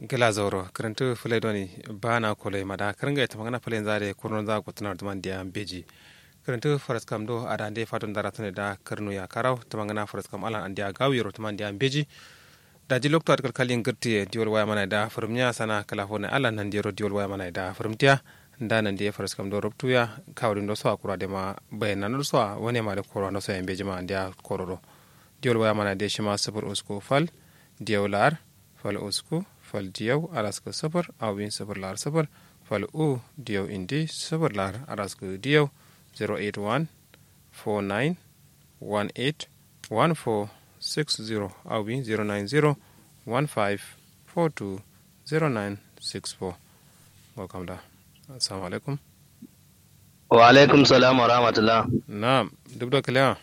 gila zoro karantu fulai doni bana kolai mada karanga ita magana fulai zare kurnon za ku tunar duman dia beji karantu faras kam do ada ande fatun dara tane da karnu ya karau ta magana faras kam alan andia gawiro tuman dia beji da ji lokto atkal kalin girti diol waya mana da furumnya sana kala hone alan nan diro diol waya mana da furumtiya da nan dia faras kam do robtuya kawrin do so akura de ma bayanan do so wani ma da korwa no so en beji ma andia kororo diol waya mana de shima sabur usko fal diolar fal usku fal diyaw araska sabar awin sabar lar sabar fal u diyaw indi sabar lar araska diyaw 081 49 18 14 60 awin 090 15 42 0964 welcome da assalamu alaikum wa alaikum salam wa rahmatullah na'am duk da kalewa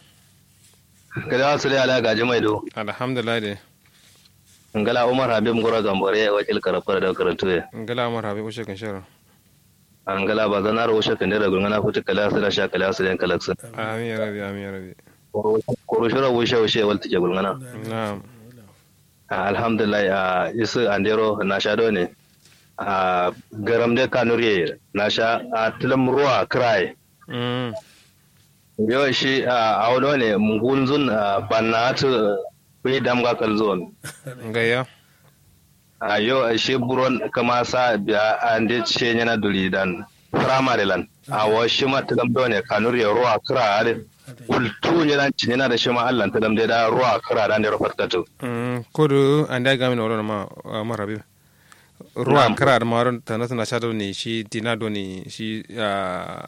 kada su ala gaji mai do alhamdulillah de ngala umar habib ngoro gambore wakil karafar da karantu ya ngala umar habib ushe kan shara ngala ba zanar ushe kan da gungana futa kala su da sha kala su da kalaksa amin ya rabi amin ya rabi koro shura ushe ushe wal tike gungana na'am alhamdulillah a isu andero na sha do ne a garam de kanuri na sha a tilam ruwa krai mm yo shi a audo ne mungunzun banna tu bai damga kalzon ngaya a yo shi buron kama sa biya ande ce yana duri dan primary lan a wa shi ma tilam do ne kanur ya ruwa kira ale kultu ne dan cin yana da shi ma Allah tilam da ruwa kira dan da rufat katu mm kodu anda gamin oro ma umar habib ruwa Na'am. kara da maron ta nasu na shadow ne shi dinado ne shi a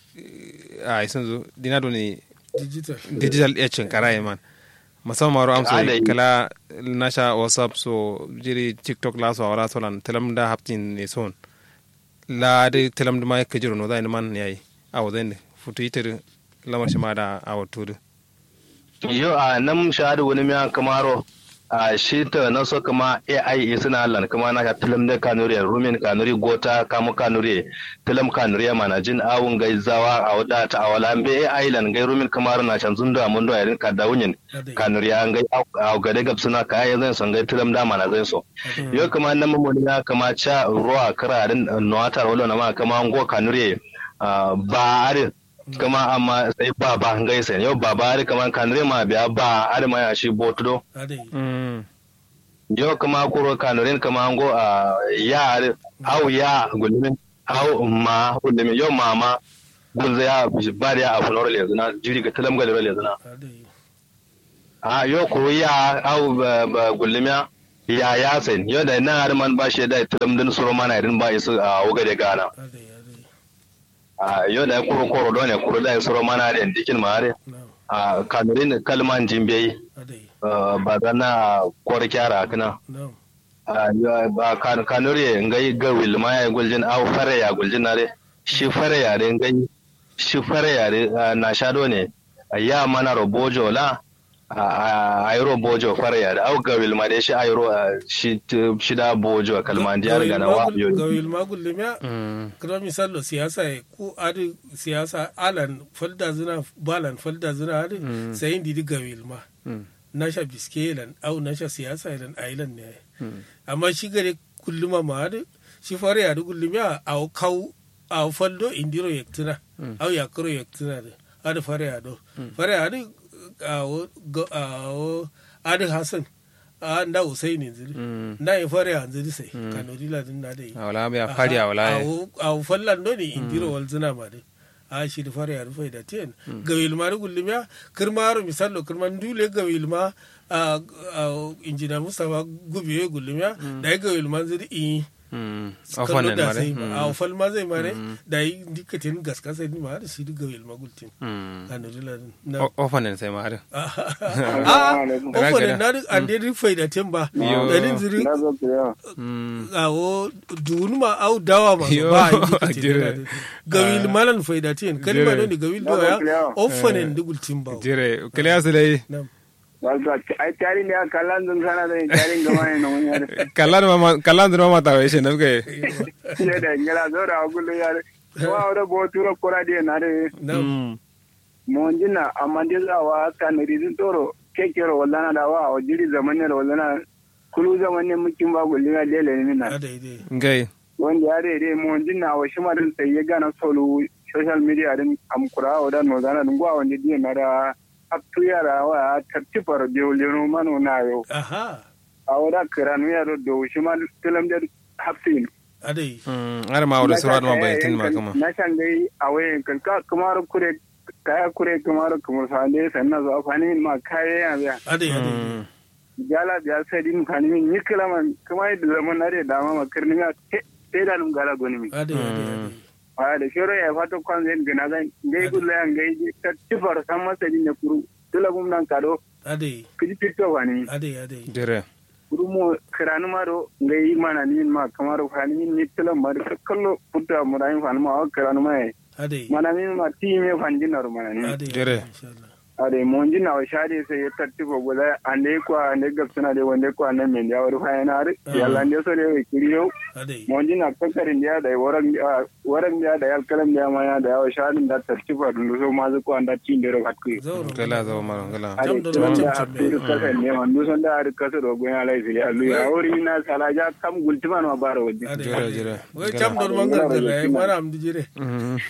a isan zo dinado ne digital digital etching kara yi man musamman maro amso Ada yi. kala nasha whatsapp so jiri tiktok la so awara so lan telam da haptin ne son la de telam da mai kajiro no da ni man yayi awo den futu itir lamar shi ma da awo tudu yo a nan shahadu wani miya kamaro a shi ta na so kama AI suna Allah kuma na ka tilam da kanuri rumin kanuri gota kamu kanuri tilam kanuri mana jin awun gai zawa a wada ta awala be AI lan gai rumin kamar na can zunda mun do yarin ka dawunin kanuri an gai a gade gab suna kaya zan son gai tilam da mana zan so yo kama nan mun ya kama cha ruwa kararin nuwatar wala na ma kama ngo kanuri ah, ba are kama amma sai ba ba ngai sai yau ba ba are kama kanuri ma biya ba are ma ya shi botudo adai mm yo kama kuro kanurin kama ngo a ya are au ya gulmin au ma gulmin yo mama gunza ya bari ya afu nore lezuna jiri ga talam galero lezuna adai a yo kuro ya au ba- ba gulmin ya ya sai yo da na har man ba shi da talam din suro mana irin ba isu a wuga da gana adai adai a yo da kuro koro don ne kuro da suro mana da dikin ma are na'am a kanurin kalman jimbe adai ba zana kwar kyara kana na'am Ah, yo, ba kan kanuri ngai ga wilma ya guljin au fare ya guljin nare shi fare ya re ngai shi fare ya re ah, na shado ne Ah, ya mana robojo la ai robojo fare ya re au ga wilma de shi ai ro ah, shi shi da bojo kalman diyar ga na wa yo gawil magul limya mm kira misalo siyasa ya ko adi siyasa alan falda zina balan falda zina adi sayin didi gawil ma mm nasha biske lan au nasha siyasa lan ailan ne mm amma shi gare kulluma ma adi shi fare ya kullum ya au kau au faldo indiro yaktina au yakro yaktina de adi fare ya do fare ya adi au go- au adi hasan a nda usaini ziri mm na yi fare ya ziri sai kanori ladin na dai awala ya fadi awala a fallan do ne indiro wal zina ma dai a shi da fara ya rufe da ten ga wilma da gullum ya kirma ro misalo kirma dule ga wilma a injina mustafa gubiye gullum ya da ga wilma ziri i mm kallo ofanen da mare sai mm a fal ma zai mare da yi dikatin gaska sai ni ma da shi ga wilma gultin mm kanori ladin na O- ofanen sai ma har a ofanin na duk an dai rufe da ten ba Yo. dalin ziri mm awo dunuma au dawa ma Yo, ba yi jire. dikati gawil malan faidatin kalma Jire. ne gawil doya offanen dugul timba jire kale su dai nam Wato, ai tari ne a kallon zun sana da tarin gama ne na wani yare. kallan ma kallan da ma ta wai shi nafke Ne da ngela zo da agulu yare. Wa ora bo turo kora de na de nam mo njina amande za wa kan rizin toro kekero wala na da wa o jiri zamane wala na kulu zaman ne mukin ba gulli ga dele ne na adai dai ngai wanda ya dai dai mo jinna wa shi ma din sai ya gana solo social media din amkura wa dan magana din gwa wanda din na da aptu yara wa tartifar de leno mano na yo aha a wada kiranu ya do shi ma tilam da hafsin adai Mm, har ma wala sura ma bai tin ma kama na can dai a wayan kan ka kamar kure kaya kure kamar kamar sande sannan zo afani ma kaya ya biya adai adai Mm, jala biya sai din kan min nikla man kuma da zaman na da dama ma kirni ya sai da num gala goni mi adai adai adai a da shiro ya fato kwan zai gina zan gai gulla yan gai ta tifar san masa din ne kuru tula gum nan kado adai kiji fito wani adai adai jere kuru mo kiranu ma do gai mana ni ma kamar fani ni tula ma da kallo putta mu da yin fani ma kiranu ma adai mana min ma ti me fanjinar mana ni adai Jere. insha Allah ade monji na shade sai ya tattifa guda ande kwa ande gapsuna de wande kwa nan men ya wari fayana ar yalla ande so de kiriyo adai monji na kakkarin dia da waran waran dia da yalkalam dia ma ya da yawa shadin da tattifa dun so ma zu ko anda tin de ro hakku zauro gala zo maro gala ade Jam da to jam da jam hakku kasa ne man du son da ar kasa ro goya lai fili allu ya wori na sala ja kam gultima no baro wajje adai Jere, adai. jere. wai cam don mangar da rai mana am di jire Mm,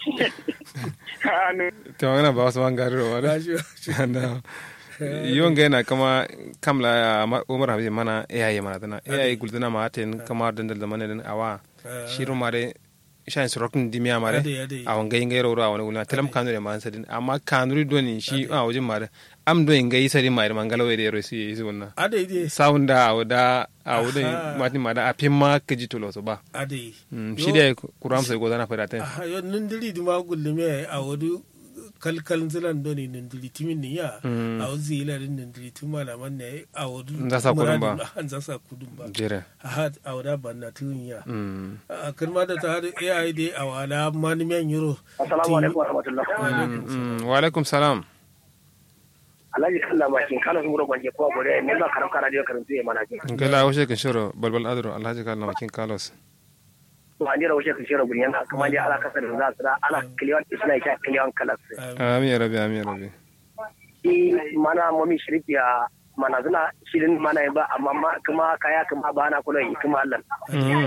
anu te magana ba wasu man gari ro wala gashi na yon ga na kama kamla ya ma- umar habi mana AI mana dana AI guldana ma ten kama dandal da mana den awa shiru mare shan sorokin dimiya mare adai adai a wanga yin gairo a wani gulma talam kanu da man sadin amma kanuri doni shi a wajen mare am do yin gai sadin mare mangala wai da yaro si yi wannan adai dai sound da a da a wurin Aha. matin ma da a fin ma ka ji tolo so ba adai Mm, shi da kuram sai godana fada ta aha yo nindiri di ma gullume a wadu kalkal zilan doni nindiri timin ni ya Mm. a wuzi ila din nindiri tun malaman ne a wadu Nza sa kudun ba. muradin- an za sa kudun ba jere aha a wada banna tun ya Mm. a kalma da ta hadu ai dai a wala mani men euro assalamu alaikum wa rahmatullah Mm, wa alaikum salam alhaji kalla makin kana sun gura gwanje ko gore ne ba karam kana da karantu ya mana ji gala washe kan shiro balbal adro alhaji kalna makin kalos to an jira wuce ka shira guryan kuma dai ala kasar da za su da ala kiliyan isna ya kiliyan kalas amin ya rabi amin ya rabi shi mana mami shirkiya mana zuna shirin mana ba amma ma- kuma kaya kuma ba na kula yi kuma Allah Mm,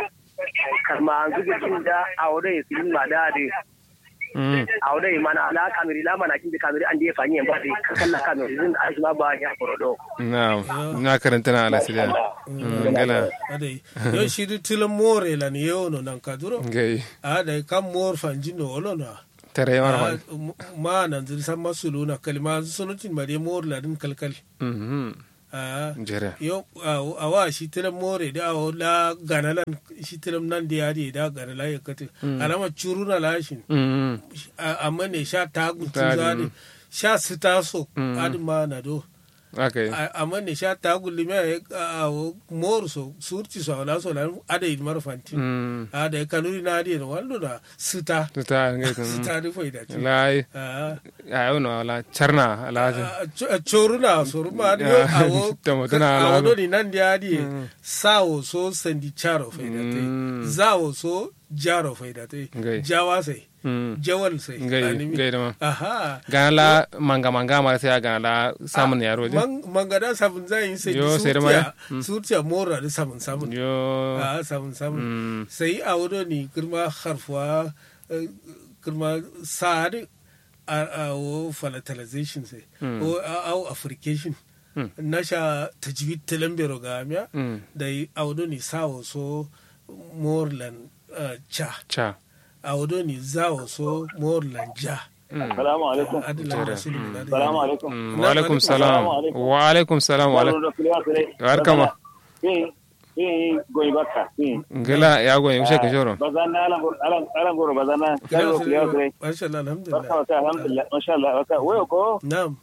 kama an zuga kin da a wurin su yin ma da da mm. a wurin mana ala kamiri la mana kin da kamiri an da ya fanyi ba da kalla kamiri zin a shi ma ba ya forodo na na karanta na alasiriya Mm, gala adai yo shiri tilan more lan yo no nan kaduro gai a da kam mor fanjino olona tare yawar Ah, fa m- ma nan zir san masulu na kalma sunutin mare mor ladin kalkal Mhm. Ah, jere yo a wa shi tilam more da awo la ganalan shi tilam nan da yadi da ganala ya kati alama curuna lashin Mm, A- amma ne sha ta gutu Ta- zadi sha su taso Mm. adi ma na do aka yi A- amma ne sha ta gulli me a mor so surti so ala so lan ada yi mar fanti Mm. ada yi kanuri na adi no wallo da sita to ta ngai kan sita di foi da ci lai Ah, ayo no ala charna ala a coruna soru ma adi yo awo Tamo tana awo ala do ni nan di adi sawo so sandi charo foi da te Mm. zawo so jaro foi da te Ngai. jawa sai Mm. jawal sai Ngai, animi. ngai da ma. aha gana la manga manga mara sai gana la samun yaro je Man- mangada sabun zai yi sai Yo, sai da ma ya? surtiya surtiya mora da samun samun yo a samun samun Mm. sai a wuri ni girma harfuwa eh, girma sa'ad a a wo falatalization sai o a a africation Mm. na sha tajwid tilambero ga miya Mm. da yi a wuri ni sawo so morland eh, cha cha a wuri ni zawo so morland ja Salamu alaikum. adilan rasulun da Salamu alaikum. Mm, wa alaikum salam wa alaikum salam wa alaikum Wala kulewa sere. Barkama. Eh, eh, goyi barka. Eh. ngala ya go yushe kan shoro Bazana alan alan alan goro bazana. Kalo kulewa sere. Masha Allah, alhamdulillah. Barka wata alhamdulillah. Masha Allah. Wata wayo ko Na'am.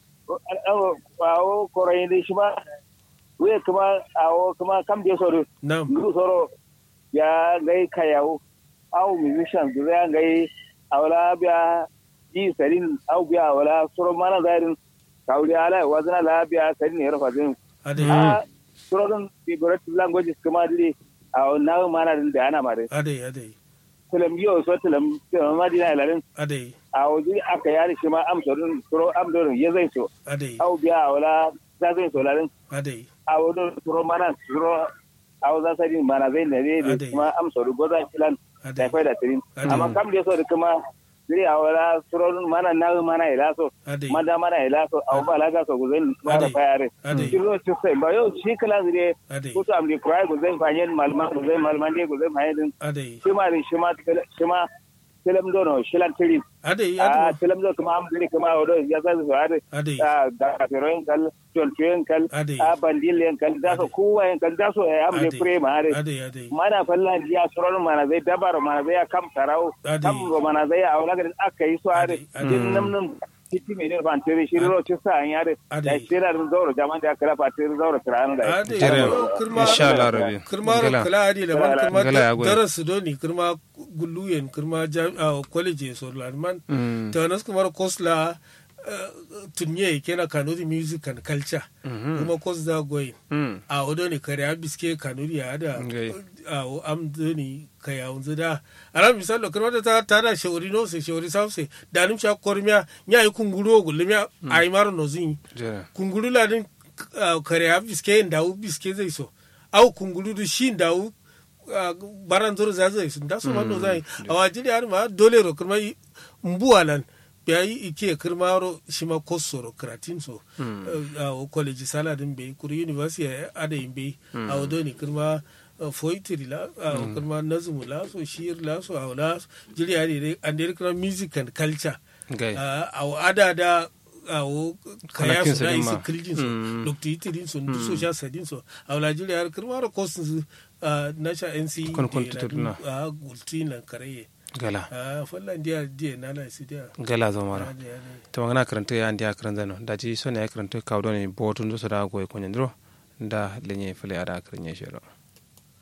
awo awo korai dai shi ba. Wayo kuma awo kuma kam je soro. Na'am. Ndu soro ya gai kayawo. Awo musician ya gai awla biya ji sarin aw biya awla soro mana zarin. Kawli ala wazana la biya sarin ya rafa zin. Ade. a turodon figurative languages kuma dili a na mana din da ana mare Ade, ade. tulam yo so tulam tulam ma dina ilarin Ade. a wajen aka yari shi ma am turodon turo am turodon ya zai so Ade. au biya wala za zai so larin Ade. a wani suro mana suro a wazan sadi mana zai na zai da Ade. kuma amsa da gozan kilan da ade kwai da tirin Ade. amma kam da so da kuma zai a wala suro mana na mana ila so ade manda mana ila so a ba laga so gozan mana Ade. fayare Ade. kiro ci sai ba yau shi kala zire ade kusa am di kurai gozan fanyen malman gozan malman dai gozan fanyen ade shi ma shi ma shi ma tilam dono shilan tirin ade a ade tilam do kuma am diri kuma odo ya sa su ade ade a da firoyin kal tontoyin kal Ade. a bandilin kal da so kowa yan kal da so ya am ne Ade. pre ma ade ade ade mana falla ya suron mana zai dabar mana zai kam tarau Ade. kam go mana zai a wala garin aka yi su ade Ade. Ade. din nam nam titi me ne ban tere shi ro ci sa an yare Ade. da shi da zauro jaman da kala fa tere zauro kirana da ade Jere, kirma insha Allah rabi kirma Gala. kala adi da man kirma Gala ya goya. daras doni kirma gulluyen kirma jam- ah, college so lanman Mm. ta nas kuma kosla eh, tunye kena kanuri music and culture kuma kos da goyin Mm. a odo ne kare a biske kanuri ya da Ngai. a o am doni kaya unzu da ala misalo kirma da ta ta da shawari no se shawari sauce da nim sha kormiya nya yi kunguru gulmiya ai maro no zin Jere. kungulu la din uh, kare a biske ndawu biske zai so au kungulu du shi ndawu uh, baran zoro za zai so da so ma no zai awa jiri har ma dole ro kuma yi- mbuwa lan biya yi ike kirma ro shi ma kosoro kratin so uh, uh, college sala din bai kuri university ya ada yin bai a wado ni kirma uh, foitiri la uh, kirma nazumu la so shir la so awla jiri har an dai kirma music and culture Gai. awo ada da awo kaya Kwanakin su na su din isi ma. kiljin su Mm. dokta itirin su ndu so sha sadin su a Najeriya har kirma da kosin su na sha NC Kon- kon tuturna. a gultin lan karaye Gala. a fallan dia dia na la isi dia Gala zomara. Ade, ade. to magana karanta ya ndiya karanta no daji so ne ya karanta kawo ne botun so da goy ko nyandro da lenye fele ada karnya shero